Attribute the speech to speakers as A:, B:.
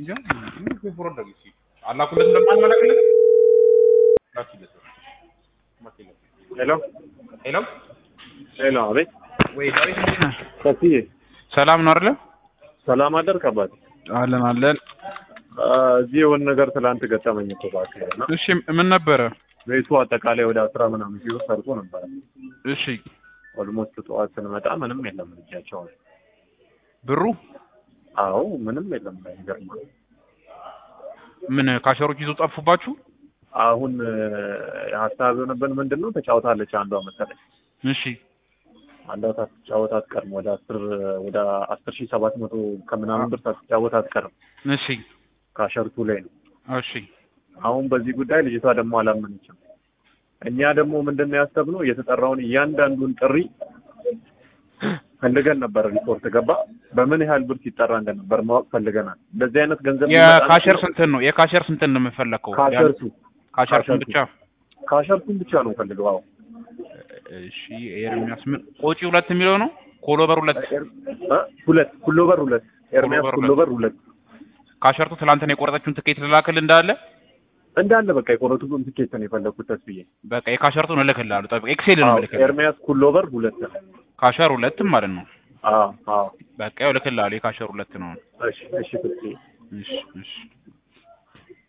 A: እንጃ ምን ፍሮድ ነው እስኪ አላኩለት እንደማንመለከለት ላኪለት
B: ሄሎ
A: ሄሎ
B: ሄሎ፣ አቤት
A: ወይ ዳዊት እንዴት ነህ?
B: ሰፊዬ
A: ሰላም ነው አይደለ?
B: ሰላም አደርክ አባቴ?
A: አለን አለን።
B: አ፣ እዚህ የሆነ ነገር ትላንት ገጠመኝ እኮ እባክህ እና
A: እሺ ምን ነበረ?
B: ቤቱ አጠቃላይ ወደ አስራ ምናምን ሺህ ብር ሰርቶ ነበረ።
A: እሺ
B: ኦልሞስት ጠዋት ስንመጣ ምንም የለም ልጃቸው።
A: ብሩ
B: አዎ ምንም የለም። ይገርማል።
A: ምን ካሸሮች ይዞ ጠፉባችሁ?
B: አሁን እ፣ ሀሳብ የሆነብን ምንድን ነው ተጫውታለች አንዷ መሰለኝ
A: እሺ
B: አንዷ ሳትጫወት አትቀርም። ወደ አስር ወደ አስር ሺህ ሰባት መቶ ከምናምን ብር ሳትጫወት አትቀርም።
A: እሺ
B: ካሸርቱ ላይ ነው
A: እሺ
B: አሁን በዚህ ጉዳይ ልጅቷ ደግሞ አላመነችም። እኛ ደግሞ ምንድን ነው ያሰብነው የተጠራውን እያንዳንዱን ጥሪ ፈልገን ነበር። ሪፖርት ገባ በምን ያህል ብር ሲጠራ እንደነበር ማወቅ ፈልገናል። እንደዚህ አይነት ገንዘብ
A: የካሸር ስንትን ነው የካሸር ስንትን ነው የምፈለከው?
B: ካሸርቱ
A: ካሸርቱን ብቻ
B: ካሸርቱን ብቻ ነው ፈልገው። አዎ
A: እሺ ኤርሚያስ ምን ቆጪ ሁለት የሚለው ነው ኮሎበር ሁለት
B: እ? ሁለት ኩሎበር ሁለት ኤርሚያስ
A: ኩሎበር
B: ኩሎበር ሁለት
A: ካሸርቱ ትላንትና የቆረጠችውን ትኬት ልላክል እንዳለ
B: እንዳለ በቃ የቆረጡትን ትኬት ነው የፈለግኩት ተስብዬ።
A: በቃ የካሸርቱን እልክልሃለሁ። ጠብቅ ኤክሴል ነው
B: አዎ
A: እልክልሃለሁ።
B: ኤርሚያስ ኩሎበር ሁለት ነው።
A: ካሸር ሁለትም ማለት ነው።
B: አዎ አዎ
A: በቃ ያው እልክልሃለሁ። የካሸር ሁለት ነው።
B: እሺ እሺ ተስብዬ
A: እሺ እሺ